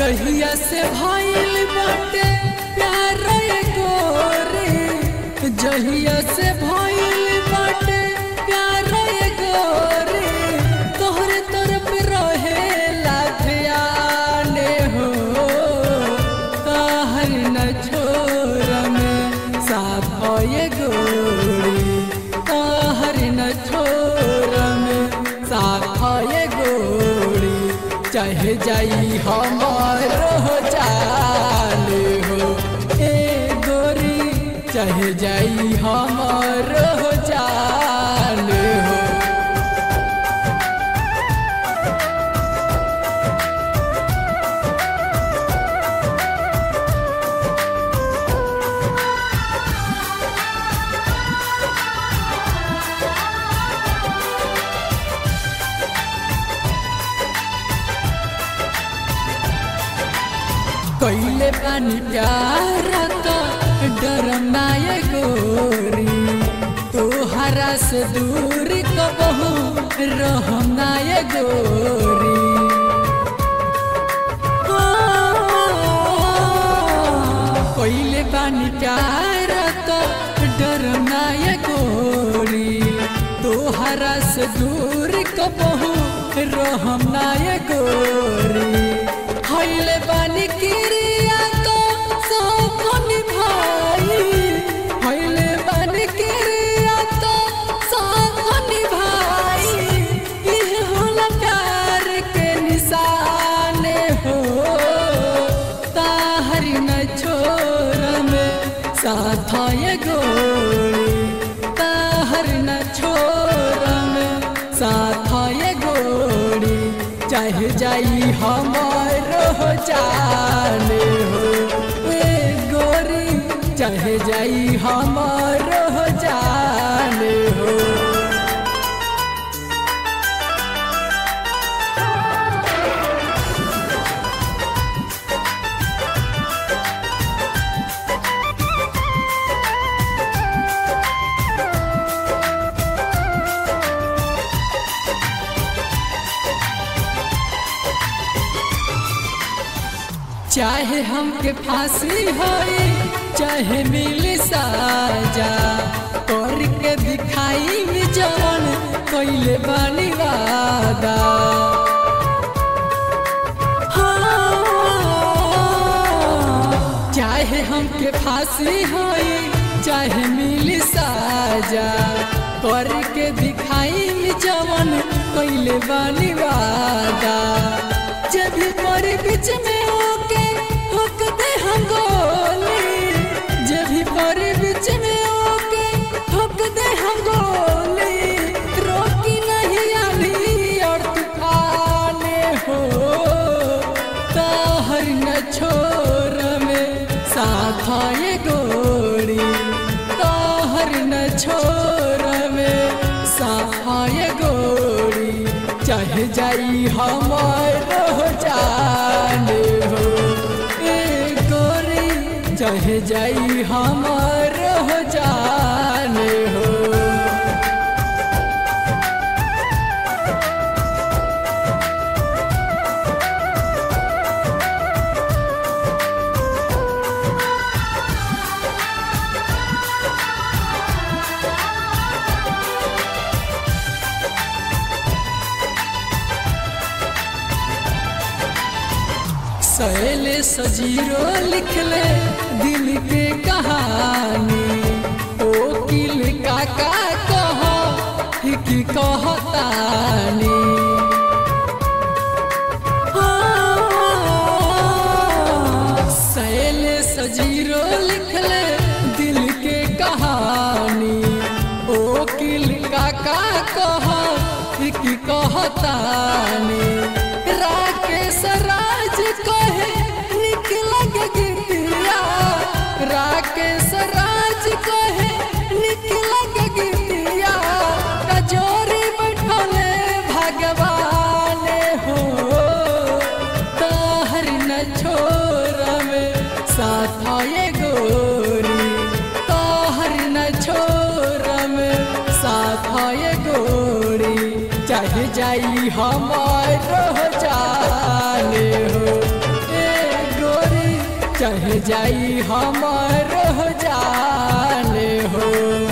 जहिया से भइल बाटे प्यार गोरे जहिया से भइल बाटे प्यार गोरे तोहरे तरफ रहे लाथियाने हो कहर न छोर में साथ ये गोरी कहर न छोर में साथ ये गोरी चाहे जाई हमारो जान हो ए गोरी चाहे जाई हमारो जान हो कैले पानी प्यार तो डरम नाय गोरी तोहरा से दूर कबहू रहम नाय गोरी कैले पानी प्यार तो डरम नाय गोरी तोहरा से दूर कबहू रहम नाय गोरी हईले बानी किरिया तो सब निभाई हईले बानी किरिया तो सब निभाई ये होला प्यार के निशाने हो ताहरी न छोर में साथ ये गोरी ताहर न छोर में साथ ये गोरी चाहे जाई हमारो जाने हो ए गोरी चाहे जाई हमारो जाने हो चाहे हमके फांसी होई चाहे मिल साजा कर के दिखाई में जवन कैले बानी वादा हाँ। चाहे हमके फांसी होई चाहे मिल साजा कर के दिखाई में जवन कैले बानी वादा जब भी परी बीच में होके होक दे हम गोली जब भी परी बीच में होके होक दे हम गोली रोकी नहीं आली और तूफाने हो ताहर न छोर में साथ ये गोरी ताहर न छोर में साथ ये गोरी चाहे जाई हमारो जान हो ए गोरी चाहे जाई हमारो जान हो सहेले सजीरो लिखले दिल के कहानी ओ किल काका कह की कहतानी सहेले सजीरो लिखले दिल के कहानी ओ किल काका कह की कहतानी राकेश राज कहे निक लगे गिटिया राकेश राज कहे निक लगे गिटिया कजोरी बैठले भगवान हो ताहर न छोर में साथ ये गोरी ताहर न छोर में साथ ये गोरी चाहे जाई हमारो जाने हो ए चाहे जाई हमर जाने हो